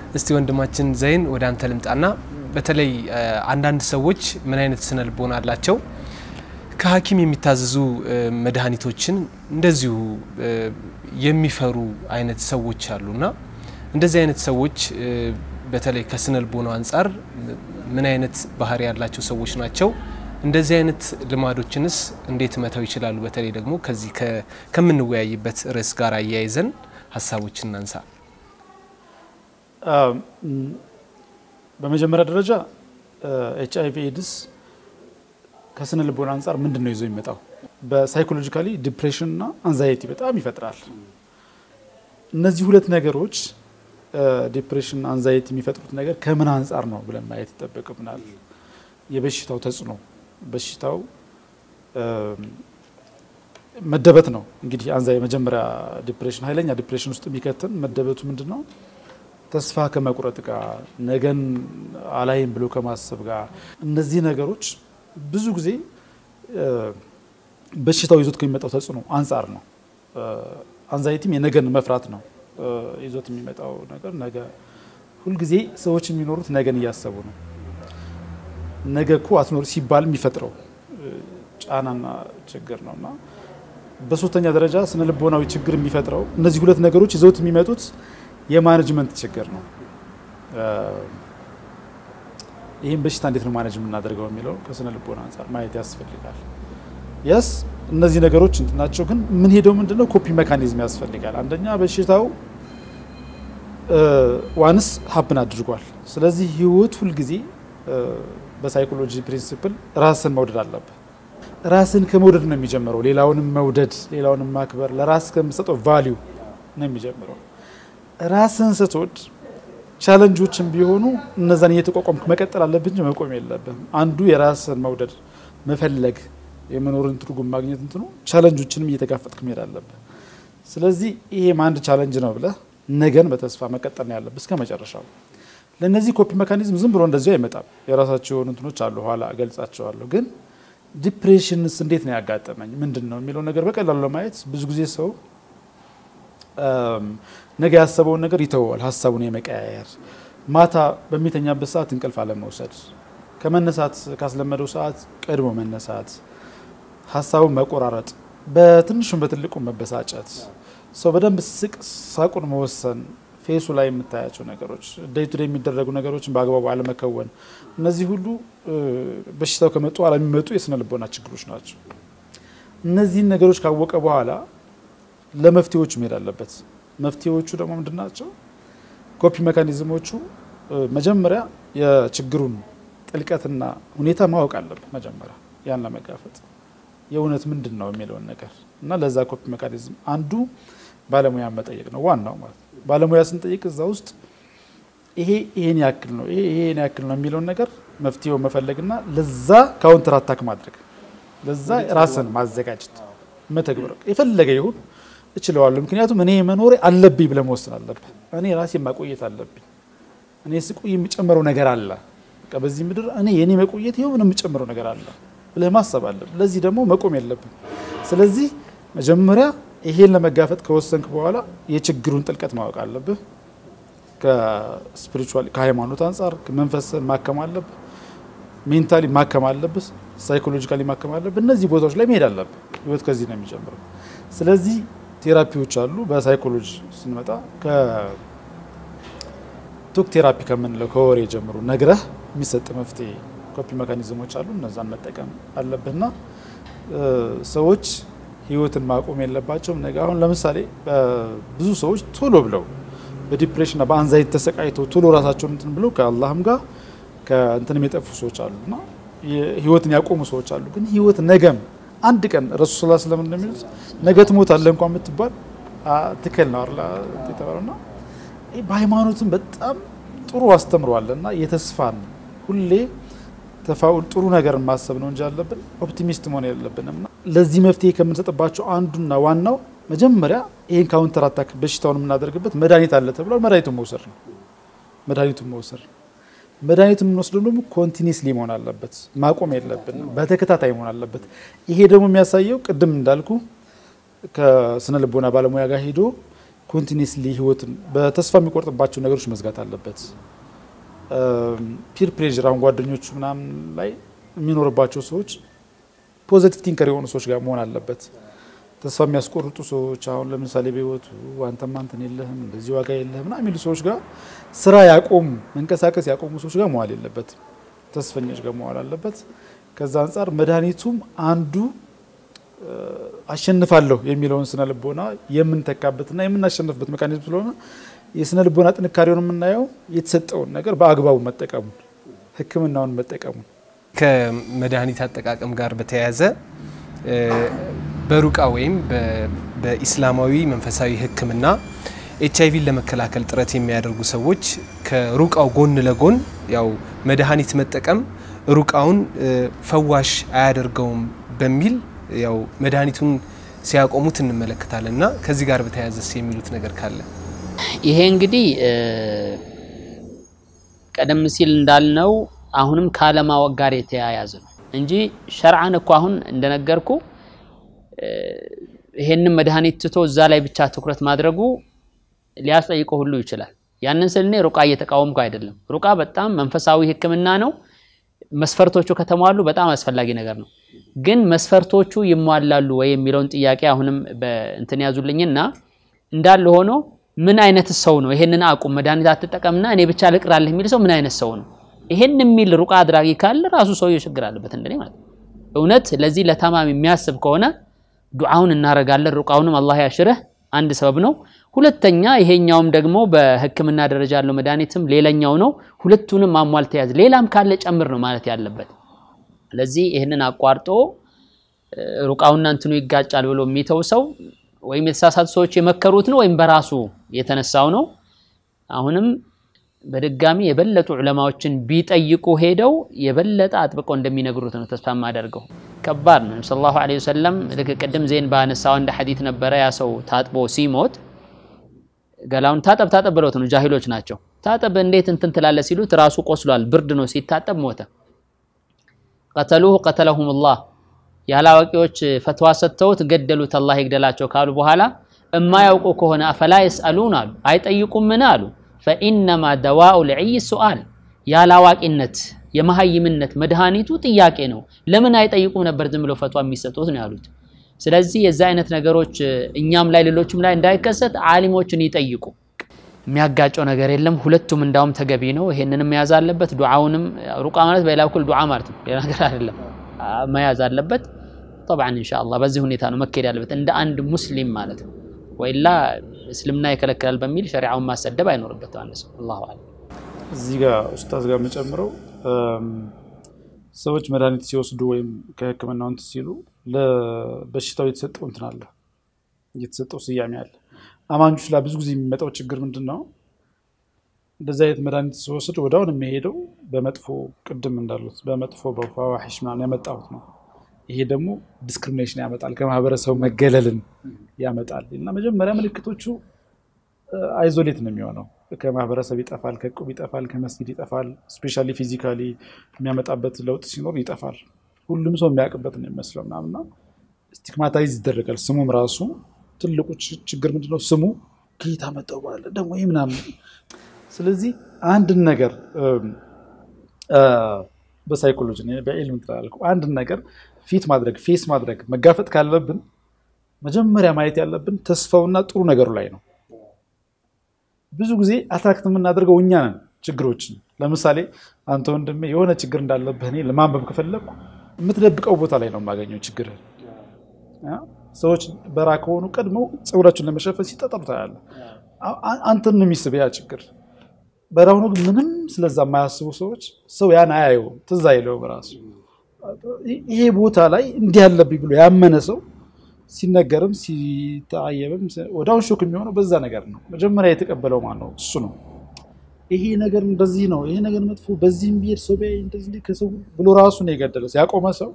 እስቲ ወንድማችን ዘይን ወደ አንተ ልምጣና በተለይ አንዳንድ ሰዎች ምን አይነት ስነ ልቦና አላቸው? ከሐኪም የሚታዘዙ መድኃኒቶችን እንደዚሁ የሚፈሩ አይነት ሰዎች አሉና እንደዚህ አይነት ሰዎች በተለይ ከስነ ልቦናው አንጻር ምን አይነት ባህሪ ያላቸው ሰዎች ናቸው? እንደዚህ አይነት ልማዶችንስ እንዴት መተው ይችላሉ? በተለይ ደግሞ ከዚህ ከምንወያይበት ርዕስ ጋር አያይዘን ሀሳቦችን እናንሳ። በመጀመሪያ ደረጃ ኤች አይቪ ኤድስ ከስነ ልቦና አንጻር ምንድን ነው ይዞ የሚመጣው? በሳይኮሎጂካሊ ዲፕሬሽን እና አንዛይቲ በጣም ይፈጥራል። እነዚህ ሁለት ነገሮች ዲፕሬሽን፣ አንዛይቲ የሚፈጥሩት ነገር ከምን አንጻር ነው ብለን ማየት ይጠበቅብናል። የበሽታው ተጽዕኖ በሽታው መደበት ነው እንግዲህ አንዛ የመጀመሪያ ዲፕሬሽን ኃይለኛ ዲፕሬሽን ውስጥ የሚከትን መደበቱ ምንድን ነው? ተስፋ ከመቁረጥ ጋር ነገን አላይም ብሎ ከማሰብ ጋር እነዚህ ነገሮች ብዙ ጊዜ በሽታው ይዞት ከሚመጣው ተጽዕኖ አንጻር ነው። አንዛይቲም የነገን መፍራት ነው ይዞት የሚመጣው ነገር። ነገ ሁልጊዜ ሰዎች የሚኖሩት ነገን እያሰቡ ነው። ነገ እኮ አትኖር ሲባል የሚፈጥረው ጫናና ችግር ነው እና በሶስተኛ ደረጃ ስነ ልቦናዊ ችግር የሚፈጥረው እነዚህ ሁለት ነገሮች ይዘውት የሚመጡት የማኔጅመንት ችግር ነው። ይህም በሽታ እንዴት ነው ማኔጅ የምናደርገው የሚለው ከስነ ልቦና አንጻር ማየት ያስፈልጋል። የስ እነዚህ ነገሮች እንትን ናቸው፣ ግን ምን ሄደው ምንድነው ኮፒ ሜካኒዝም ያስፈልጋል። አንደኛ በሽታው ዋንስ ሀፕን አድርጓል። ስለዚህ ህይወት ሁልጊዜ በሳይኮሎጂ ፕሪንሲፕል ራስን መውደድ አለብህ። ራስን ከመውደድ ነው የሚጀምረው። ሌላውንም መውደድ፣ ሌላውንም ማክበር፣ ለራስ ከምሰጠው ቫሊዩ ነው የሚጀምረው። ራስን ስትወድ ቻለንጆችን ቢሆኑ እነዛን እየተቋቋምክ መቀጠል አለብህ እንጂ መቆም የለብህም። አንዱ የራስን መውደድ መፈለግ፣ የመኖርን ትርጉም ማግኘት እንትኑ ቻለንጆችንም እየተጋፈጥክ መሄድ አለብህ። ስለዚህ ይሄም አንድ ቻለንጅ ነው ብለህ ነገን በተስፋ መቀጠል ነው ያለብህ እስከ መጨረሻው። ለእነዚህ ኮፒ ሜካኒዝም ዝም ብሎ እንደዚሁ አይመጣም። የራሳቸው የሆኑ እንትኖች አሉ፣ ኋላ እገልጻቸዋለሁ። ግን ዲፕሬሽንስ እንዴት ነው ያጋጠመኝ ምንድን ነው የሚለው ነገር በቀላሉ ለማየት ብዙ ጊዜ ሰው ነገ ያሰበውን ነገር ይተወዋል። ሀሳቡን የመቀያየር ማታ በሚተኛበት ሰዓት እንቅልፍ አለመውሰድ፣ ከመነሳት ካስለመደው ሰዓት ቀድሞ መነሳት፣ ሀሳቡን መቆራረጥ፣ በትንሹም በትልቁ መበሳጨት፣ ሰው በደንብ ስቅ ሳቁን መወሰን ፌሱ ላይ የምታያቸው ነገሮች ዴይ ቱ ዴይ የሚደረጉ ነገሮችን በአግባቡ አለመከወን፣ እነዚህ ሁሉ በሽታው ከመጡ ኋላ የሚመጡ የስነ ልቦና ችግሮች ናቸው። እነዚህን ነገሮች ካወቀ በኋላ ለመፍትሄዎቹ መሄድ አለበት። መፍትሄዎቹ ደግሞ ምንድን ናቸው? ኮፒ ሜካኒዝሞቹ መጀመሪያ የችግሩን ጥልቀትና ሁኔታ ማወቅ አለበት። መጀመሪያ ያን ለመጋፈጥ የእውነት ምንድን ነው የሚለውን ነገር እና ለዛ ኮፒ ሜካኒዝም አንዱ ባለሙያ መጠየቅ ነው ዋናው ማለት ነው። ባለሙያ ስንጠይቅ እዛ ውስጥ ይሄ ይሄን ያክል ነው ይሄ ይሄን ያክል ነው የሚለውን ነገር መፍትሄው መፈለግና ለዛ ካውንተር አታክ ማድረግ ለዛ ራስን ማዘጋጀት መተግበር የፈለገ ይሁን እችለዋለሁ። ምክንያቱም እኔ መኖሬ አለብኝ ብለህ መወሰን አለብህ። እኔ ራሴ ማቆየት አለብኝ። እኔ ስቆይ የሚጨምረው ነገር አለ። በቃ በዚህ ምድር እኔ የእኔ መቆየት የሆነ የሚጨምረው ነገር አለ ብለህ ማሰብ አለብህ። ለዚህ ደግሞ መቆም የለብን። ስለዚህ መጀመሪያ ይሄን ለመጋፈጥ ከወሰንክ በኋላ የችግሩን ጥልቀት ማወቅ አለብህ። ከስፒሪቹዋል ከሃይማኖት አንጻር መንፈስን ማከም አለብህ። ሜንታሊ ማከም አለብህ። ሳይኮሎጂካሊ ማከም አለብህ። እነዚህ ቦታዎች ላይ መሄድ አለብህ። ህይወት ከዚህ ነው የሚጀምረው። ስለዚህ ቴራፒዎች አሉ። በሳይኮሎጂ ስንመጣ ከቶክ ቴራፒ ከምንለው ከወሬ ጀምሮ ነግረህ የሚሰጥ መፍትሄ ኮፒ ሜካኒዝሞች አሉ። እነዛን መጠቀም አለብህና ሰዎች ህይወትን ማቆም የለባቸውም። ነገ አሁን ለምሳሌ ብዙ ሰዎች ቶሎ ብለው በዲፕሬሽንና በአንዛይት ተሰቃይተው ቶሎ ራሳቸውን እንትን ብለው ከአላህም ጋር ከእንትንም የጠፉ ሰዎች አሉ እና ህይወትን ያቆሙ ሰዎች አሉ። ግን ህይወት ነገም አንድ ቀን ረሱ ስላ ስለምን እንደሚሉት ነገ ትሞታለህ እንኳን የምትባል ትክክል ነው አላ የተባለውና በሃይማኖትም በጣም ጥሩ አስተምረዋል እና የተስፋን ሁሌ ተፋውል ጥሩ ነገር ማሰብ ነው እንጂ ያለብን ኦፕቲሚስት መሆን የለብንም። እና ለዚህ መፍትሄ ከምንሰጥባቸው አንዱና ዋናው መጀመሪያ ይህን ካውንተር አታክ በሽታውን የምናደርግበት መድኃኒት አለ ተብሏል። መድኃኒቱን መውሰድ ነው። መድኃኒቱን መውሰድ መድኃኒት የምንወስደው ደግሞ ኮንቲኒስሊ መሆን አለበት፣ ማቆም የለብንም፣ በተከታታይ መሆን አለበት። ይሄ ደግሞ የሚያሳየው ቅድም እንዳልኩ ከስነ ልቦና ባለሙያ ጋር ሄዶ ኮንቲኒስሊ ህይወትን በተስፋ የሚቆርጥባቸው ነገሮች መዝጋት አለበት። ፒር ፕሬዥር አሁን ጓደኞቹ ምናምን ላይ የሚኖርባቸው ሰዎች ፖዘቲቭ ቲንከር የሆኑ ሰዎች ጋር መሆን አለበት። ተስፋ የሚያስቆርጡ ሰዎች አሁን ለምሳሌ በህይወቱ አንተማ እንትን የለህም እንደዚህ ዋጋ የለህም ምናምን የሚሉ ሰዎች ጋር ስራ ያቆሙ መንቀሳቀስ ያቆሙ ሰዎች ጋር መዋል የለበትም። ተስፈኞች ጋር መዋል አለበት። ከዛ አንጻር መድኃኒቱም አንዱ አሸንፋለሁ የሚለውን ስነ ልቦና የምንተካበትና የምናሸንፍበት ሜካኒዝም ስለሆነ የስነ ልቦና ጥንካሬውን የምናየው የተሰጠውን ነገር በአግባቡ መጠቀሙን፣ ሕክምናውን መጠቀሙን ከመድኃኒት አጠቃቀም ጋር በተያያዘ በሩቃ ወይም በኢስላማዊ መንፈሳዊ ሕክምና ኤች አይቪን ለመከላከል ጥረት የሚያደርጉ ሰዎች ከሩቃው ጎን ለጎን ያው መድኃኒት መጠቀም ሩቃውን ፈዋሽ አያደርገውም በሚል ያው መድኃኒቱን ሲያቆሙት እንመለከታለን እና ከዚህ ጋር በተያያዘስ የሚሉት ነገር ካለ ይሄ እንግዲህ ቀደም ሲል እንዳልነው አሁንም ካለማወቅ ጋር የተያያዘ ነው እንጂ ሸርዓን እኮ አሁን እንደነገርኩ ይሄንን መድኃኒት ትቶ እዛ ላይ ብቻ ትኩረት ማድረጉ ሊያስጠይቀው ሁሉ ይችላል። ያንን ስል እኔ ሩቃ እየተቃወምኩ አይደለም። ሩቃ በጣም መንፈሳዊ ህክምና ነው። መስፈርቶቹ ከተሟሉ በጣም አስፈላጊ ነገር ነው። ግን መስፈርቶቹ ይሟላሉ ወይ የሚለውን ጥያቄ አሁንም በእንትን ያዙልኝና እንዳለ ሆኖ ምን አይነት ሰው ነው ይሄንን አቁም መድኃኒት አትጠቀምና እኔ ብቻ ልቅራለህ የሚል ሰው ምን አይነት ሰው ነው? ይሄን የሚል ሩቃ አድራጊ ካለ ራሱ ሰውየው ችግር አለበት እንደኔ ማለት ነው። እውነት ለዚህ ለታማሚ የሚያስብ ከሆነ ዱዓውን እናረጋለን። ሩቃውንም አላህ ያሽርህ አንድ ሰበብ ነው። ሁለተኛ ይሄኛውም ደግሞ በህክምና ደረጃ ያለው መድኃኒትም ሌላኛው ነው። ሁለቱንም ማሟልተ ያዝ፣ ሌላም ካለ ጨምር ነው ማለት ያለበት። ስለዚህ ይህንን አቋርጦ ሩቃውና እንትኑ ይጋጫል ብሎ የሚተው ሰው ወይም የተሳሳቱ ሰዎች የመከሩት ነው ወይም በራሱ የተነሳው ነው። አሁንም በድጋሚ የበለጡ ዑለማዎችን ቢጠይቁ ሄደው የበለጠ አጥብቀው እንደሚነግሩት ነው ተስፋ የማደርገው። ከባድ ነው። ሰለላሁ ዐለይሂ ወሰለም ልክ ቅድም ዜን ባነሳው አንድ ሐዲት ነበረ። ያ ሰው ታጥቦ ሲሞት ገላውን ታጠብ ታጠብ ብለውት ነው፣ ጃሂሎች ናቸው። ታጠብ እንዴት እንትን ትላለህ ሲሉት ራሱ ቆስሏል፣ ብርድ ነው። ሲታጠብ ሞተ። ቀተሉሁ ቀተለሁሙላህ ያላዋቂዎች ፈትዋ ሰጥተውት ገደሉት፣ አላህ ይግደላቸው ካሉ በኋላ እማያውቁ ከሆነ አፈላ የስአሉን አሉ፣ አይጠይቁምን አሉ። ፈኢነማ ደዋኡ ልዕይ ሱአል ያላዋቂነት የመሀይምነት መድኃኒቱ ጥያቄ ነው። ለምን አይጠይቁም ነበር ዝም ብለው ፈትዋ የሚሰጡት ነው ያሉት። ስለዚህ የዛ አይነት ነገሮች እኛም ላይ ሌሎችም ላይ እንዳይከሰት አሊሞችን ይጠይቁ። የሚያጋጨው ነገር የለም። ሁለቱም እንዳውም ተገቢ ነው። ይሄንንም መያዝ አለበት። ዱዓውንም ሩቃ ማለት በሌላ በኩል ዱዓ ማለት ነው፣ ሌላ ነገር አይደለም። መያዝ አለበት። ጠብዓን ኢንሻአላህ በዚህ ሁኔታ ነው መካሄድ ያለበት እንደ አንድ ሙስሊም ማለት ነው። ወይላ እስልምና ይከለክላል በሚል ሸሪዓውን ማሰደብ አይኖርበት አንድ ሰው። አላሁ አለም። እዚህ ጋር ኡስታዝ ጋር የምጨምረው ሰዎች መድኃኒት ሲወስዱ ወይም ከህክምናው እንትን ሲሉ ለበሽታው የተሰጠው እንትን አለ፣ የተሰጠው ስያሜ አለ። አማኞች ላይ ብዙ ጊዜ የሚመጣው ችግር ምንድን ነው? እንደዚህ አይነት መድኃኒት ሲወስድ ወዲያውኑ የሚሄደው በመጥፎ ቅድም እንዳሉት በመጥፎ በፋዋሒሽ ምናምን ያመጣሁት ነው። ይሄ ደግሞ ዲስክሪሚኔሽን ያመጣል፣ ከማህበረሰቡ መገለልን ያመጣል። እና መጀመሪያ ምልክቶቹ አይዞሌት ነው የሚሆነው። ከማህበረሰብ ይጠፋል፣ ከዕቁብ ይጠፋል፣ ከመስጊድ ይጠፋል። ስፔሻሊ ፊዚካሊ የሚያመጣበት ለውጥ ሲኖር ይጠፋል። ሁሉም ሰው የሚያውቅበት ነው የሚመስለው ምናምና ስቲግማታይዝ ይደረጋል። ስሙም ራሱ ትልቁ ችግር ምንድነው? ስሙ ከየት አመጣው ባለ ደግሞ ይህ ምናምን። ስለዚህ አንድን ነገር በሳይኮሎጂ በኢልም ትላልኩ አንድን ነገር ፊት ማድረግ ፌስ ማድረግ መጋፈጥ ካለብን መጀመሪያ ማየት ያለብን ተስፋውና ጥሩ ነገሩ ላይ ነው። ብዙ ጊዜ አትራክት የምናደርገው እኛ ነን ችግሮችን። ለምሳሌ አንተ ወንድሜ የሆነ ችግር እንዳለብህ እኔ ለማንበብ ከፈለግኩ የምትደብቀው ቦታ ላይ ነው የማገኘው ችግር። ሰዎች በራ ከሆኑ ቀድመው ፀጉራቸውን ለመሸፈን ሲጠጠሩ ታያለህ። አንተን ነው የሚስብ ያ ችግር። በራ ሆኖ ግን ምንም ስለዛ የማያስቡ ሰዎች ሰው ያን አያየውም፣ ትዝ አይለውም ራሱ። ይሄ ቦታ ላይ እንዲህ ያለብኝ ብሎ ያመነ ሰው ሲነገርም ሲታየብም ወደ አሁን ሾክ የሚሆነው በዛ ነገር ነው። መጀመሪያ የተቀበለው ማን ነው? እሱ ነው። ይሄ ነገር እንደዚህ ነው፣ ይሄ ነገር መጥፎ፣ በዚህም ብሄድ ሰው ቢያይ እንደዚህ ከሰው ብሎ ራሱ ነው የገደለ ያቆመ ሰው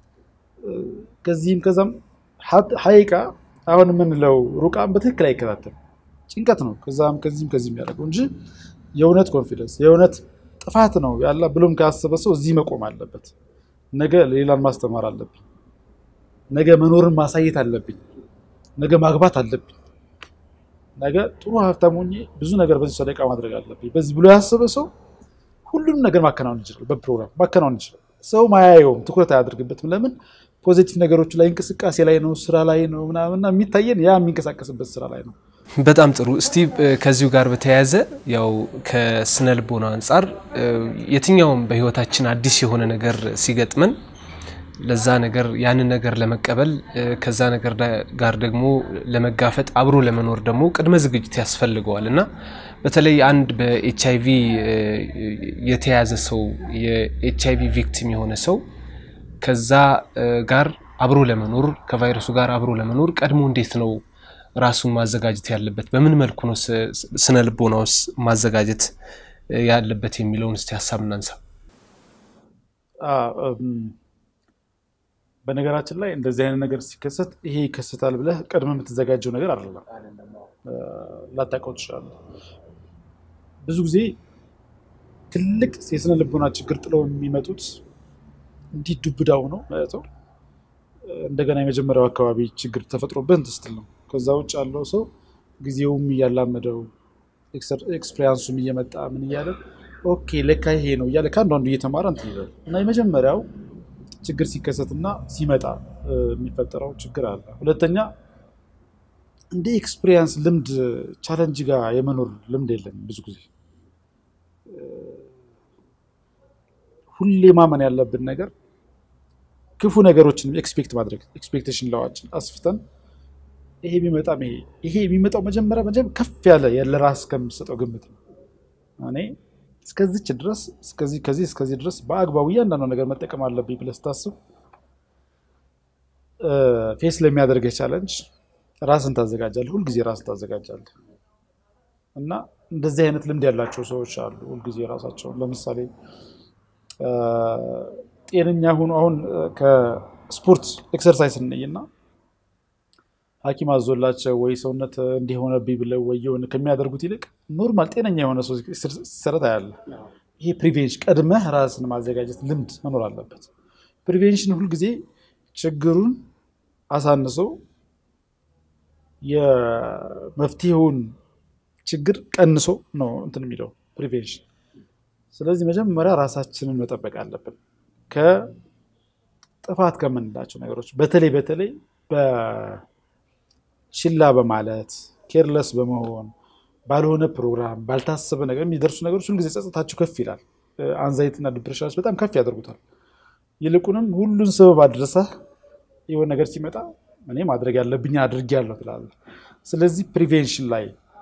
ከዚህም ከዛም ሀይቃ አሁን የምንለው ሩቃን በትክክል አይከታተልም። ጭንቀት ነው ከዛም ከዚህም ከዚህም ያደረገው እንጂ የእውነት ኮንፊደንስ የእውነት ጥፋት ነው ያለ ብሎም ካሰበ ሰው እዚህ መቆም አለበት። ነገ ሌላን ማስተማር አለብኝ ነገ መኖርን ማሳየት አለብኝ። ነገ ማግባት አለብኝ። ነገ ጥሩ ሀብታም ሆኜ ብዙ ነገር በዚህ ሰደቃ ማድረግ አለብኝ በዚህ ብሎ ያሰበ ሰው ሁሉንም ነገር ማከናወን ይችላል። በፕሮግራም ማከናወን ይችላል። ሰው ማያየውም፣ ትኩረት አያደርግበትም። ለምን ፖዚቲቭ ነገሮች ላይ እንቅስቃሴ ላይ ነው፣ ስራ ላይ ነው ምናምንና የሚታየን ያ የሚንቀሳቀስበት ስራ ላይ ነው። በጣም ጥሩ። እስቲ ከዚሁ ጋር በተያያዘ ያው ከስነ ልቦና አንጻር የትኛውም በህይወታችን አዲስ የሆነ ነገር ሲገጥመን ለዛ ነገር ያንን ነገር ለመቀበል ከዛ ነገር ጋር ደግሞ ለመጋፈጥ አብሮ ለመኖር ደግሞ ቅድመ ዝግጅት ያስፈልገዋል እና በተለይ አንድ በኤች አይቪ የተያዘ ሰው የኤች አይቪ ቪክቲም የሆነ ሰው ከዛ ጋር አብሮ ለመኖር ከቫይረሱ ጋር አብሮ ለመኖር ቀድሞ እንዴት ነው ራሱን ማዘጋጀት ያለበት? በምን መልኩ ነው ስነ ልቦናውስ ማዘጋጀት ያለበት የሚለውን እስቲ ሀሳብ እናንሳ። በነገራችን ላይ እንደዚህ አይነት ነገር ሲከሰት ይሄ ይከሰታል ብለህ ቀድመህ የምትዘጋጀው ነገር አይደለም። ላታውቀው ትችላለህ። ብዙ ጊዜ ትልቅ የስነ ልቦና ችግር ጥለው የሚመጡት እንዲህ ዱብዳው ነው ማለት ነው። እንደገና የመጀመሪያው አካባቢ ችግር ተፈጥሮብህ እንትን ስትል ነው። ከዛ ውጭ ያለው ሰው ጊዜውም እያላመደው ኤክስፔሪንሱም እየመጣ ምን እያለ ኦኬ ለካ ይሄ ነው እያለ ከአንዱ አንዱ እየተማረ እንትን ይላል እና የመጀመሪያው ችግር ሲከሰትና ሲመጣ የሚፈጠረው ችግር አለ። ሁለተኛ እንደ ኤክስፒሪየንስ ልምድ ቻለንጅ ጋር የመኖር ልምድ የለም። ብዙ ጊዜ ሁሌ ማመን ያለብን ነገር ክፉ ነገሮችን ኤክስፔክት ማድረግ ኤክስፔክቴሽን ለዋችን አስፍተን ይሄ ቢመጣም ይሄ ይሄ የሚመጣው መጀመሪያ መጀመሪያ ከፍ ያለ ለራስ ከምሰጠው ግምት ነው። እኔ እስከዚች ድረስ እስከዚህ ከዚህ እስከዚህ ድረስ በአግባቡ እያንዳንዱ ነገር መጠቀም አለብኝ ብለህ ስታስብ ፌስ ለሚያደርገህ ቻለንጅ ራስን ታዘጋጃለህ። ሁልጊዜ ራስን ታዘጋጃለህ እና እንደዚህ አይነት ልምድ ያላቸው ሰዎች አሉ። ሁልጊዜ ራሳቸውን ለምሳሌ ጤነኛ ሆኖ አሁን ከስፖርት ኤክሰርሳይዝ እንይና ሐኪም አዞላቸው ወይ ሰውነት እንዲሆነብኝ ብለው ወይ የሆነ ከሚያደርጉት ይልቅ ኖርማል ጤነኛ የሆነ ሰው ሲሰረት ያለ ይሄ ፕሪቬንሽን ቀድመህ ራስን ማዘጋጀት ልምድ መኖር አለበት። ፕሪቬንሽን ሁልጊዜ ችግሩን አሳንሰው የመፍትሄውን ችግር ቀንሶ ነው እንትን የሚለው ፕሪቬንሽን። ስለዚህ መጀመሪያ ራሳችንን መጠበቅ አለብን ከጥፋት ከምንላቸው ነገሮች በተለይ በተለይ ችላ በማለት ኬርለስ በመሆን ባልሆነ ፕሮግራም ባልታሰበ ነገር የሚደርሱ ነገሮች ሁልጊዜ ጸጥታቸው ከፍ ይላል። አንዛይትና ዲፕሬሽኖች በጣም ከፍ ያደርጉታል። ይልቁንም ሁሉን ሰበብ አድረሰህ የሆነ ነገር ሲመጣ እኔ ማድረግ ያለብኝ አድርጌያለሁ ትላለህ። ስለዚህ ፕሪቬንሽን ላይ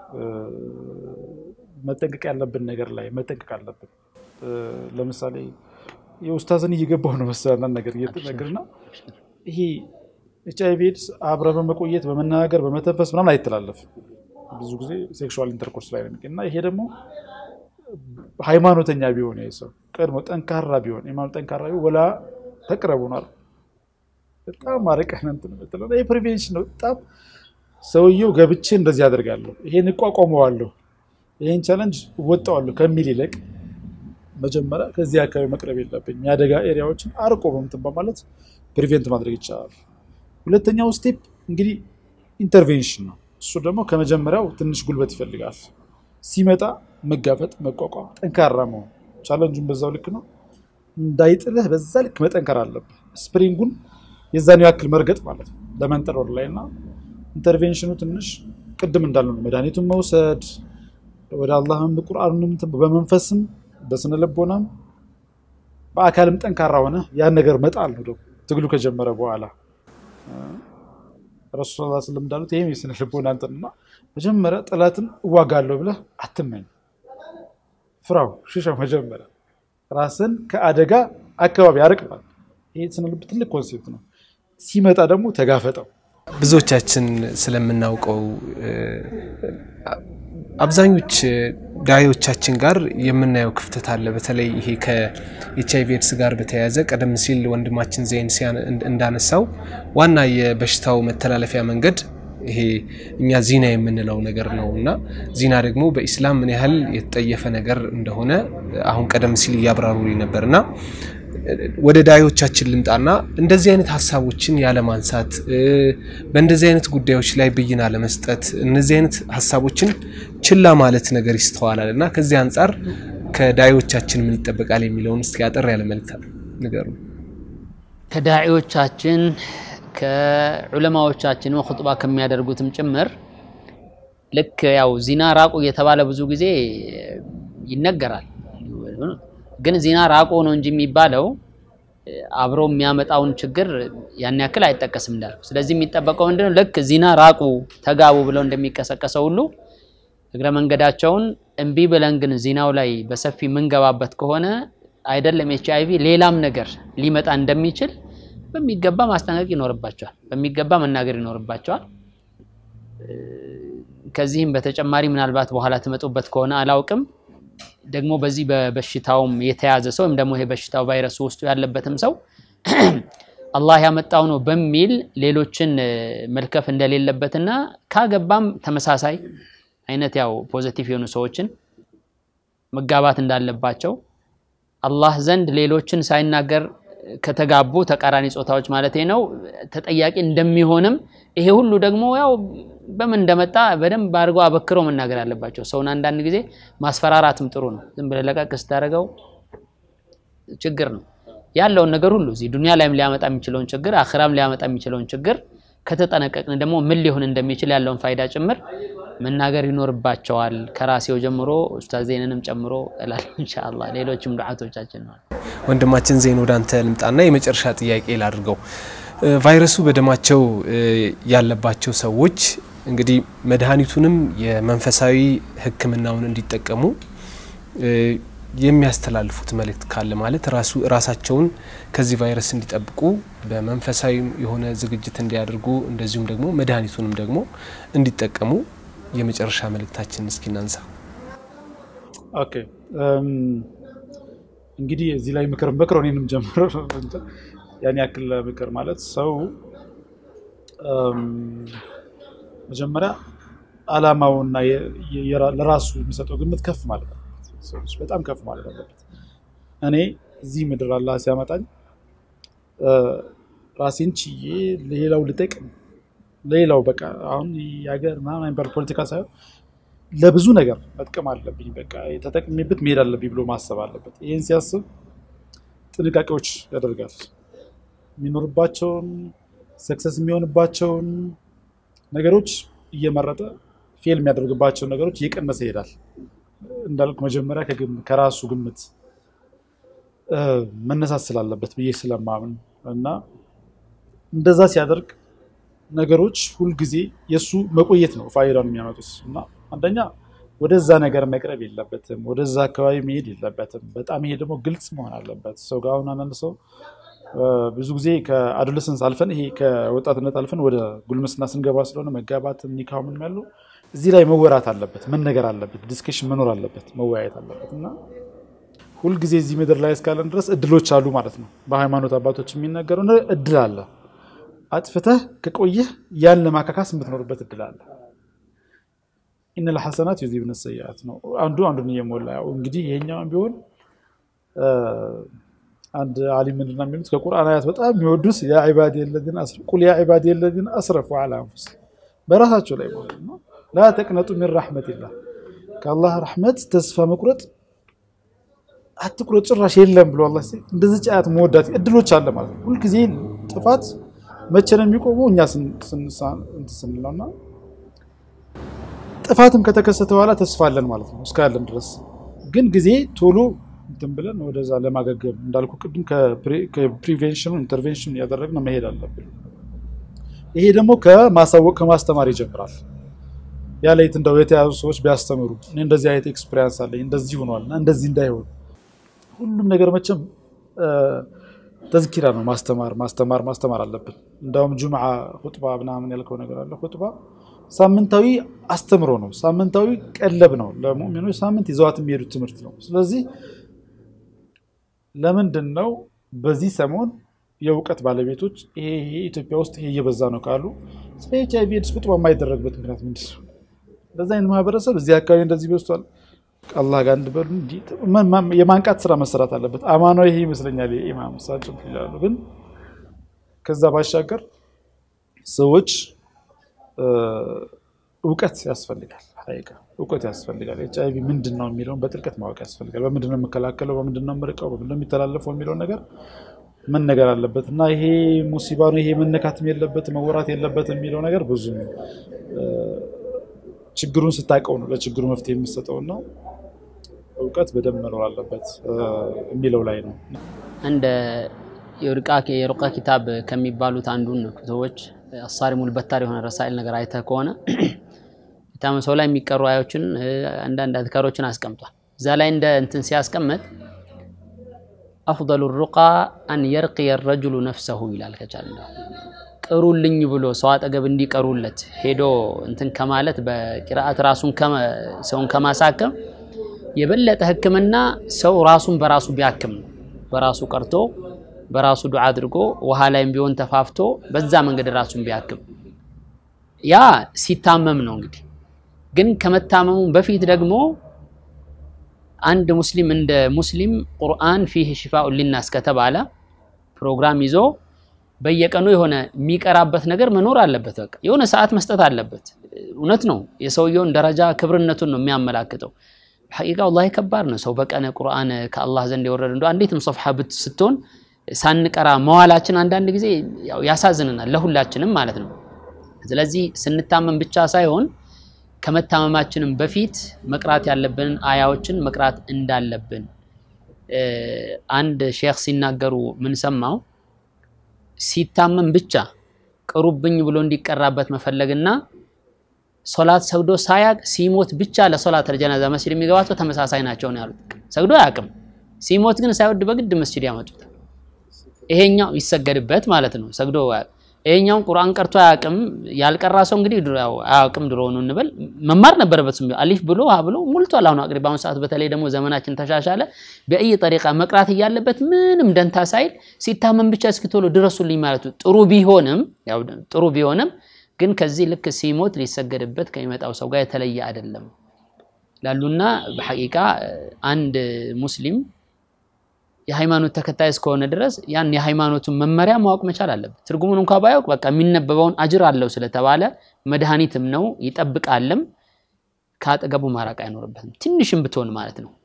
መጠንቀቅ ያለብን ነገር ላይ መጠንቀቅ አለብን። ለምሳሌ የኡስታዝን እየገባሁ ነው መሰለህ አንዳንድ ነገር እየተነገርና ይሄ ኤች አይቪ ኤድስ አብረ በመቆየት በመናገር በመተንፈስ ምናምን አይተላለፍም። ብዙ ጊዜ ሴክሹዋል ኢንተርኮርስ ላይ ነው የሚገኝ እና ይሄ ደግሞ ሃይማኖተኛ ቢሆን ይሄ ሰው ቀድሞ ጠንካራ ቢሆን ሃይማኖት ጠንካራ ቢሆን ወላ ተቅረቡ ነው በጣም አርቀን እንትን የምትለው ይሄ ፕሪቬንሽን ነው። በጣም ሰውየው ገብቼ እንደዚህ አደርጋለሁ፣ ይሄን እቋቋመዋለሁ፣ ይሄን ቻለንጅ እወጣዋለሁ ከሚል ይልቅ መጀመሪያ ከዚህ አካባቢ መቅረብ የለብኝም የአደጋ ኤሪያዎችን አርቆ በምትን በማለት ፕሪቬንት ማድረግ ይቻላል። ሁለተኛው ስቴፕ እንግዲህ ኢንተርቬንሽን ነው። እሱ ደግሞ ከመጀመሪያው ትንሽ ጉልበት ይፈልጋል። ሲመጣ መጋፈጥ፣ መቋቋም፣ ጠንካራ መሆን ቻለንጁን በዛው ልክ ነው። እንዳይጥልህ በዛ ልክ መጠንከር አለብህ። ስፕሪንጉን የዛን ያክል መርገጥ ማለት ነው ለመንጠር ላይ እና ኢንተርቬንሽኑ ትንሽ ቅድም እንዳለ ነው መድኃኒቱን መውሰድ ወደ አላህም ቁርአኑንም በመንፈስም በስነ ልቦናም በአካልም ጠንካራ ሆነ ያን ነገር መጣል ነው ደግሞ ትግሉ ከጀመረ በኋላ ረሱል ስ ስለም እንዳሉት ይህም የስነ ልቦና እንትን እና መጀመሪያ ጠላትን እዋጋለሁ ብለህ አትመኝ፣ ፍራው፣ ሽሻው። መጀመሪያ ራስን ከአደጋ አካባቢ ያርቅባል። ይህ ስነ ልብ ትልቅ ኮንሴፕት ነው። ሲመጣ ደግሞ ተጋፈጠው። ብዙዎቻችን ስለምናውቀው አብዛኞች ዳዮቻችን ጋር የምናየው ክፍተት አለ። በተለይ ይሄ ከኤች አይቪ ኤድስ ጋር በተያያዘ ቀደም ሲል ወንድማችን ዜን እንዳነሳው ዋና የበሽታው መተላለፊያ መንገድ ይሄ እኛ ዚና የምንለው ነገር ነው እና ዚና ደግሞ በኢስላም ምን ያህል የተጠየፈ ነገር እንደሆነ አሁን ቀደም ሲል እያብራሩ ነበር እና ወደ ዳዮቻችን ልምጣና እንደዚህ አይነት ሀሳቦችን ያለማንሳት በእንደዚህ አይነት ጉዳዮች ላይ ብይን አለመስጠት እነዚህ አይነት ሀሳቦችን ችላ ማለት ነገር ይስተዋላል እና ከዚህ አንጻር ከዳዮቻችን ምን ይጠበቃል የሚለውን እስኪ አጠር ያለ መልእክት ንገሩ። ከዳዒዎቻችን ከዑለማዎቻችን ኹጥባ ከሚያደርጉትም ጭምር ልክ ያው ዚና ራቁ እየተባለ ብዙ ጊዜ ይነገራል። ግን ዚና ራቁ ነው እንጂ የሚባለው አብሮ የሚያመጣውን ችግር ያን ያክል አይጠቀስም እንዳልኩ። ስለዚህ የሚጠበቀው ምንድነው? ልክ ዚና ራቁ ተጋቡ ብለው እንደሚቀሰቀሰው ሁሉ እግረ መንገዳቸውን እምቢ ብለን ግን ዚናው ላይ በሰፊ የምንገባበት ከሆነ አይደለም ኤች አይቪ ሌላም ነገር ሊመጣ እንደሚችል በሚገባ ማስጠንቀቅ ይኖርባቸዋል። በሚገባ መናገር ይኖርባቸዋል። ከዚህም በተጨማሪ ምናልባት በኋላ ትመጡበት ከሆነ አላውቅም፣ ደግሞ በዚህ በበሽታውም የተያዘ ሰው ወይም ደግሞ ይሄ በሽታው ቫይረሱ ውስጡ ያለበትም ሰው አላህ ያመጣው ነው በሚል ሌሎችን መልከፍ እንደሌለበትና ካገባም ተመሳሳይ አይነት ያው ፖዘቲቭ የሆኑ ሰዎችን መጋባት እንዳለባቸው አላህ ዘንድ ሌሎችን ሳይናገር ከተጋቡ ተቃራኒ ጾታዎች ማለት ነው ተጠያቂ እንደሚሆንም ይሄ ሁሉ ደግሞ ያው በምን እንደመጣ በደንብ አድርገው አበክረው መናገር አለባቸው። ሰውን አንዳንድ ጊዜ ማስፈራራትም ጥሩ ነው። ዝም ብለህ ለቀቅ ስታደርገው ችግር ነው ያለውን ነገር ሁሉ እዚህ ዱንያ ላይም ሊያመጣ የሚችለውን ችግር አኽራም ሊያመጣ የሚችለውን ችግር ከተጠነቀቅን ደግሞ ምን ሊሆን እንደሚችል ያለውን ፋይዳ ጭምር መናገር ይኖርባቸዋል። ከራሴው ጀምሮ ኡስታዝ ዜንንም ጨምሮ እላለሁ። ኢንሻአላህ ሌሎችም ዱዓቶቻችን ነው። ወንድማችን ዜን ወደ አንተ ልምጣና የመጨረሻ ጥያቄ ላድርገው። ቫይረሱ በደማቸው ያለባቸው ሰዎች እንግዲህ መድኃኒቱንም የመንፈሳዊ ሕክምናውን እንዲጠቀሙ የሚያስተላልፉት መልእክት ካለ ማለት ራሱ ራሳቸውን ከዚህ ቫይረስ እንዲጠብቁ በመንፈሳዊ የሆነ ዝግጅት እንዲያደርጉ እንደዚሁም ደግሞ መድኃኒቱንም ደግሞ እንዲጠቀሙ የመጨረሻ መልእክታችን እስኪ እናንሳ። ኦኬ እንግዲህ እዚህ ላይ ምክር ምክር እኔንም ጀምሮ ያን ያክል ምክር ማለት ሰው መጀመሪያ አላማውና ለራሱ የሚሰጠው ግምት ከፍ ማለት ነው። በጣም ከፍ ማለት አለበት። እኔ እዚህ ምድር አላህ ሲያመጣኝ ራሴን ችዬ ሌላው ልጠቅም ሌላው በቃ አሁን የሀገር ምናምን የሚባል ፖለቲካ ሳይሆን ለብዙ ነገር መጥቀም አለብኝ፣ በቃ ተጠቅሜበት መሄድ አለብኝ ብሎ ማሰብ አለበት። ይህን ሲያስብ ጥንቃቄዎች ያደርጋል። የሚኖርባቸውን ሰክሰስ የሚሆንባቸውን ነገሮች እየመረጠ ፌል የሚያደርግባቸውን ነገሮች እየቀነሰ ይሄዳል። እንዳልኩ መጀመሪያ ከራሱ ግምት መነሳት ስላለበት ብዬ ስለማምን እና እንደዛ ሲያደርግ ነገሮች ሁልጊዜ የእሱ መቆየት ነው ፋይዳውን የሚያመጡት እና አንደኛ ወደዛ ነገር መቅረብ የለበትም፣ ወደዛ አካባቢ መሄድ የለበትም። በጣም ይሄ ደግሞ ግልጽ መሆን አለበት። ሰው ጋር አሁን አንዳንድ ሰው ብዙ ጊዜ ከአዶለሰንስ አልፈን ይሄ ከወጣትነት አልፈን ወደ ጉልምስና ስንገባ ስለሆነ መጋባትም ኒካሁ ምንም ያለው እዚህ ላይ መወራት አለበት፣ መነገር አለበት፣ ዲስከሽን መኖር አለበት፣ መወያየት አለበት እና ሁልጊዜ እዚህ ምድር ላይ እስካለን ድረስ እድሎች አሉ ማለት ነው። በሃይማኖት አባቶች የሚነገረው እድል አለ። አጥፍተህ ከቆየህ ያን ለማካካስ የምትኖርበት እድል አለ። ኢነል ሐሰናት ዩዚብነ ሰይአት ነው። አንዱ አንዱን እየሞላ ያው እንግዲህ ይሄኛውን ቢሆን አንድ አሊም ምንድን ነው የሚሉት ከቁርአን አያት በጣም የሚወዱት ያ ዒባዲ የለዚነ ቁል ያ ዒባዲ የለዚነ አስረፉ ዐላ አንፉሲሂም በራሳቸው ላይ ማለት ነው። ላ ተቅነጡ ሚን ረሕመቲላህ ከአላህ ረሕመት ተስፋ መቁረጥ አትቁረጥ ጭራሽ የለም ብሎ አላህ ሲል እንደዚህ ጫያት መወዳት እድሎች አለ ማለት ነው። ሁልጊዜ ጥፋት መቼ ነው የሚቆመው? እኛ ስንል ነውና ጥፋትም ከተከሰተ በኋላ ተስፋ አለን ማለት ነው እስካለን ድረስ ግን ጊዜ ቶሎ እንትን ብለን ወደዛ ለማገገም እንዳልኩ ቅድም ከፕሪቬንሽኑ ኢንተርቬንሽን እያደረግን መሄድ አለብን። ይሄ ደግሞ ከማሳወቅ ከማስተማር ይጀምራል። ያለይት እንደው የተያዙ ሰዎች ቢያስተምሩ እኔ እንደዚህ አይነት ኤክስፔሪንስ አለኝ እንደዚህ ሆኗል እና እንደዚህ እንዳይሆን ሁሉም ነገር መቼም ተዝኪራ ነው። ማስተማር ማስተማር ማስተማር አለብን። እንዳውም ጁምዓ ሁጥባ ምናምን ያልከው ነገር አለ። ሁጥባ ሳምንታዊ አስተምሮ ነው። ሳምንታዊ ቀለብ ነው። ለሙእሚኖች ሳምንት ይዘዋት የሚሄዱት ትምህርት ነው። ስለዚህ ለምንድን ነው በዚህ ሰሞን የእውቀት ባለቤቶች ይሄ ይሄ ኢትዮጵያ ውስጥ ይሄ እየበዛ ነው ካሉ ስለ ኤች አይቪ ኤድስ ሁጥባ የማይደረግበት ምክንያት ምንድን ነው? እንደዚ አይነት ማህበረሰብ እዚህ አካባቢ እንደዚህ በዝቷል። አላህ ጋር እንድበሉ እንጂ የማንቃት ስራ መሰራት አለበት። አማኗ ይሄ ይመስለኛል። የኢማም እሳቸው ይላሉ። ግን ከዛ ባሻገር ሰዎች እውቀት ያስፈልጋል። ሀቂቃ እውቀት ያስፈልጋል። ኤች አይቪ ምንድን ነው የሚለውን በጥልቀት ማወቅ ያስፈልጋል። በምንድን ነው የምከላከለው፣ በምንድን ነው የምርቀው፣ በምንድን ነው የሚተላለፈው የሚለውን ነገር መነገር አለበት እና ይሄ ሙሲባ ነው፣ ይሄ መነካትም የለበት መወራት የለበት የሚለው ነገር ብዙ ችግሩን ስታውቀው ነው ለችግሩ መፍትሄ የሚሰጠው እና እውቀት በደንብ መኖር አለበት የሚለው ላይ ነው። እንደ የሩቃ ኪታብ ከሚባሉት አንዱን ሰዎች አሳሪሙል በታር የሆነ ረሳይል ነገር አይተህ ከሆነ የታመመ ሰው ላይ የሚቀሩ አዮችን አንዳንድ አዝካሮችን አስቀምጧል። እዛ ላይ እንደ እንትን ሲያስቀምጥ አፍደሉ ሩቃ አን የርቅየ ረጅሉ ነፍሰሁ ይላል። ከቻለ ቅሩልኝ ብሎ ሰው አጠገብ እንዲቀሩለት ሄዶ እንትን ከማለት በቂራአት ራሱን ሰውን ከማሳከም የበለጠ ሕክምና ሰው ራሱን በራሱ ቢያክም ነው። በራሱ ቀርቶ በራሱ ዱዓ አድርጎ ውሃ ላይም ቢሆን ተፋፍቶ በዛ መንገድ ራሱን ቢያክም ያ ሲታመም ነው። እንግዲህ ግን ከመታመሙ በፊት ደግሞ አንድ ሙስሊም እንደ ሙስሊም ቁርአን ፊህ ሽፋኡ ሊናስ ከተባለ ፕሮግራም ይዞ በየቀኑ የሆነ የሚቀራበት ነገር መኖር አለበት። በቃ የሆነ ሰዓት መስጠት አለበት። እውነት ነው። የሰውየውን ደረጃ ክብርነቱን ነው የሚያመላክተው። ሐቂቃ ወላሂ ከባድ ነው። ሰው በቀን ቁርአን ከአላህ ዘንድ የወረደ እንደ አንዲትም ሶፍሓ ስትሆን ሳንቀራ መዋላችን አንዳንድ ጊዜ ያሳዝነናል፣ ለሁላችንም ማለት ነው። ስለዚህ ስንታመም ብቻ ሳይሆን ከመታመማችንም በፊት መቅራት ያለብንን አያዎችን መቅራት እንዳለብን አንድ ሼክ ሲናገሩ ምን ሰማው፣ ሲታመም ብቻ ቅሩብኝ ብሎ እንዲቀራበት መፈለግና ሶላት ሰግዶ ሳያቅ ሲሞት ብቻ ለሶላት አልጀናዛ መስጂድ የሚገባቸው ተመሳሳይ ናቸው ነው ያሉት። ሰግዶ አያውቅም፣ ሲሞት ግን ሳይወድ በግድ መስጂድ ያመጡታል። ይሄኛው ይሰገድበት ማለት ነው። ሰግዶ ይሄኛውን ቁርአን ቀርቶ አያውቅም። ያልቀራ ሰው እንግዲህ አያውቅም ድሮ ነው እንበል መማር ነበረበት። አሊፍ ብሎ ሀ ብሎ ሙልቷል። አሁን አቅሪ በአሁኑ ሰዓት በተለይ ደግሞ ዘመናችን ተሻሻለ። በእይ ጠሪቃ መቅራት እያለበት ምንም ደንታ ሳይል ሲታመም ብቻ እስኪ ቶሎ ድረሱልኝ ማለቱ ጥሩ ቢሆንም ያው ጥሩ ቢሆንም ግን ከዚህ ልክ ሲሞት ሊሰገድበት ከሚመጣው ሰው ጋር የተለየ አይደለም ላሉና በሐቂቃ አንድ ሙስሊም የሃይማኖት ተከታይ እስከሆነ ድረስ ያን የሃይማኖቱን መመሪያ ማወቅ መቻል አለበት። ትርጉሙን እንኳ ባያውቅ በቃ የሚነበበውን አጅር አለው ስለተባለ መድኃኒትም ነው ይጠብቃልም። ከአጠገቡ ማራቅ አይኖርበትም ትንሽም ብትሆን ማለት ነው።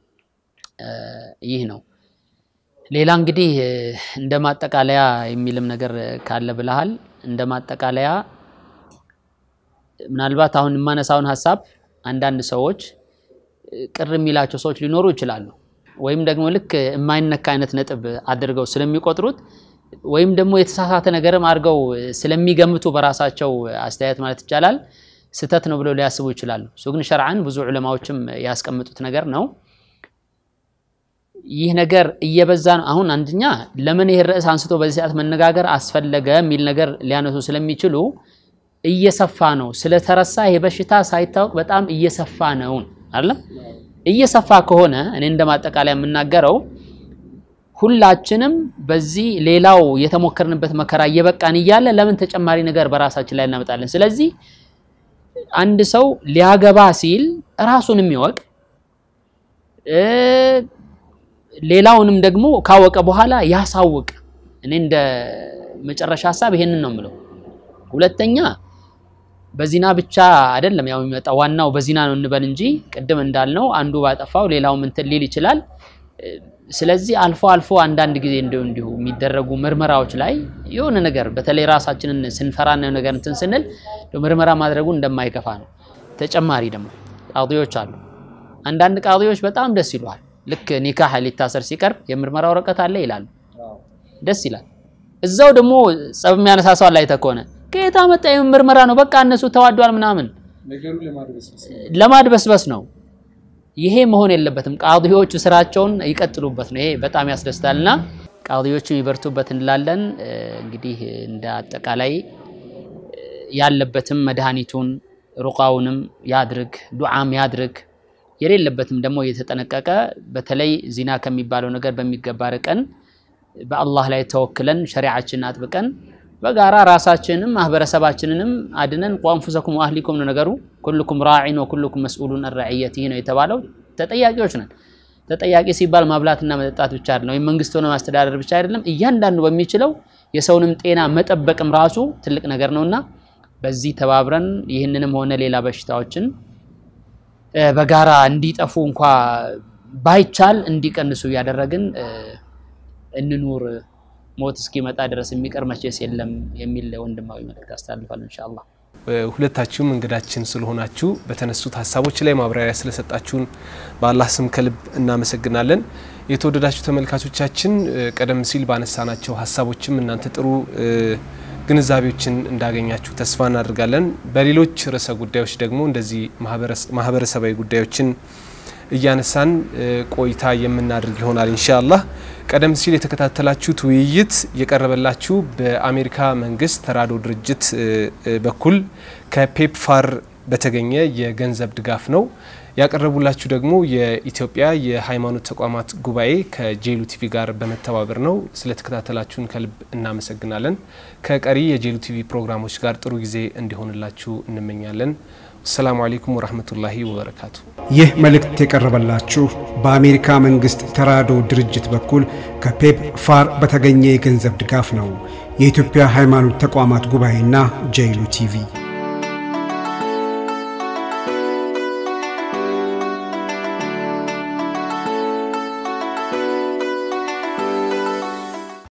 ይህ ነው። ሌላ እንግዲህ እንደ ማጠቃለያ የሚልም ነገር ካለ ብለሃል። እንደ ማጠቃለያ ምናልባት አሁን የማነሳውን ሀሳብ አንዳንድ ሰዎች ቅር የሚላቸው ሰዎች ሊኖሩ ይችላሉ። ወይም ደግሞ ልክ የማይነካ አይነት ነጥብ አድርገው ስለሚቆጥሩት ወይም ደግሞ የተሳሳተ ነገርም አድርገው ስለሚገምቱ በራሳቸው አስተያየት ማለት ይቻላል ስህተት ነው ብለው ሊያስቡ ይችላሉ። እሱ ግን ሸርዓን ብዙ ዑለማዎችም ያስቀምጡት ነገር ነው። ይህ ነገር እየበዛ ነው። አሁን አንደኛ ለምን ይህ ርዕስ አንስቶ በዚህ ሰዓት መነጋገር አስፈለገ የሚል ነገር ሊያነሱ ስለሚችሉ እየሰፋ ነው ስለተረሳ ይህ በሽታ ሳይታወቅ በጣም እየሰፋ ነው አይደለም። እየሰፋ ከሆነ እኔ እንደማጠቃለያ የምናገረው ሁላችንም በዚህ ሌላው የተሞከርንበት መከራ እየበቃን እያለ ለምን ተጨማሪ ነገር በራሳችን ላይ እናመጣለን? ስለዚህ አንድ ሰው ሊያገባ ሲል ራሱንም ይወቅ፣ ሌላውንም ደግሞ ካወቀ በኋላ ያሳውቅ። እኔ እንደ መጨረሻ ሀሳብ ይሄንን ነው የምለው። ሁለተኛ በዚና ብቻ አይደለም ያው የሚመጣ ዋናው በዚና ነው እንበል እንጂ ቅድም እንዳልነው አንዱ ባጠፋው ሌላው እንትን ሊል ይችላል። ስለዚህ አልፎ አልፎ አንዳንድ ጊዜ እንዲሁ እንዲሁ የሚደረጉ ምርመራዎች ላይ የሆነ ነገር በተለይ ራሳችንን ስንፈራ ነው ነገር እንትን ስንል ምርመራ ማድረጉ እንደማይከፋ ነው። ተጨማሪ ደግሞ ቃዲዎች አሉ። አንዳንድ ቃዲዎች በጣም ደስ ይለዋል። ልክ ኒካህ ሊታሰር ሲቀርብ የምርመራ ወረቀት አለ ይላሉ። ደስ ይላል። እዛው ደግሞ ጸብ የሚያነሳ ሰው ላይ ተኮነ ከየት አመጣ ምርመራ ነው በቃ እነሱ ተዋዷል ምናምን ለማድበስበስ ነው። ይሄ መሆን የለበትም። ቃዲዎቹ ስራቸውን ይቀጥሉበት ነው። ይሄ በጣም ያስደስታልና ቃዲዎቹ ይበርቱበት እንላለን። እንግዲህ እንደ አጠቃላይ ያለበትም መድኃኒቱን ሩቃውንም ያድርግ፣ ዱዓም ያድርግ። የሌለበትም ደግሞ እየተጠነቀቀ በተለይ ዚና ከሚባለው ነገር በሚገባ ርቀን በአላህ ላይ ተወክለን ሸሪዓችንን አጥብቀን በጋራ ራሳችንንም ማህበረሰባችንንም አድነን ቋንፉሰኩም ወአህሊኩም ነው ነገሩ። ኩልኩም ራዒን ወኩልኩም መስኡሉን አን ረዕየቲህ ነው የተባለው። ተጠያቂዎች ነን። ተጠያቂ ሲባል ማብላትና መጠጣት ብቻ አይደለም፣ ወይም መንግስት ሆነ ማስተዳደር ብቻ አይደለም። እያንዳንዱ በሚችለው የሰውንም ጤና መጠበቅም ራሱ ትልቅ ነገር ነውና በዚህ ተባብረን ይህንንም ሆነ ሌላ በሽታዎችን በጋራ እንዲጠፉ እንኳ ባይቻል እንዲቀንሱ እያደረግን እንኑር። ሞት እስኪመጣ ድረስ የሚቀር መቼስ የለም የሚል ወንድማዊ መልእክት አስተላልፋለሁ። ኢንሻአላህ ሁለታችሁም እንግዳችን ስለሆናችሁ በተነሱት ሀሳቦች ላይ ማብራሪያ ስለሰጣችሁን በአላህ ስም ከልብ እናመሰግናለን። የተወደዳችሁ ተመልካቾቻችን ቀደም ሲል ባነሳናቸው ሀሳቦችም እናንተ ጥሩ ግንዛቤዎችን እንዳገኛችሁ ተስፋ እናደርጋለን። በሌሎች ርዕሰ ጉዳዮች ደግሞ እንደዚህ ማህበረሰባዊ ጉዳዮችን እያነሳን ቆይታ የምናደርግ ይሆናል ኢንሻአላህ። ቀደም ሲል የተከታተላችሁት ውይይት የቀረበላችሁ በአሜሪካ መንግስት ተራድኦ ድርጅት በኩል ከፔፕፋር በተገኘ የገንዘብ ድጋፍ ነው። ያቀረቡላችሁ ደግሞ የኢትዮጵያ የሃይማኖት ተቋማት ጉባኤ ከጄሉ ቲቪ ጋር በመተባበር ነው። ስለተከታተላችሁን ከልብ እናመሰግናለን። ከቀሪ የጄሉ ቲቪ ፕሮግራሞች ጋር ጥሩ ጊዜ እንዲሆንላችሁ እንመኛለን። አሰላሙ አሌይኩም ወረህመቱላሂ ወበረካቱ። ይህ መልእክት የቀረበላችሁ በአሜሪካ መንግስት ተራድኦ ድርጅት በኩል ከፔፕ ፋር በተገኘ የገንዘብ ድጋፍ ነው። የኢትዮጵያ ሃይማኖት ተቋማት ጉባኤና ጄሉ ቲቪ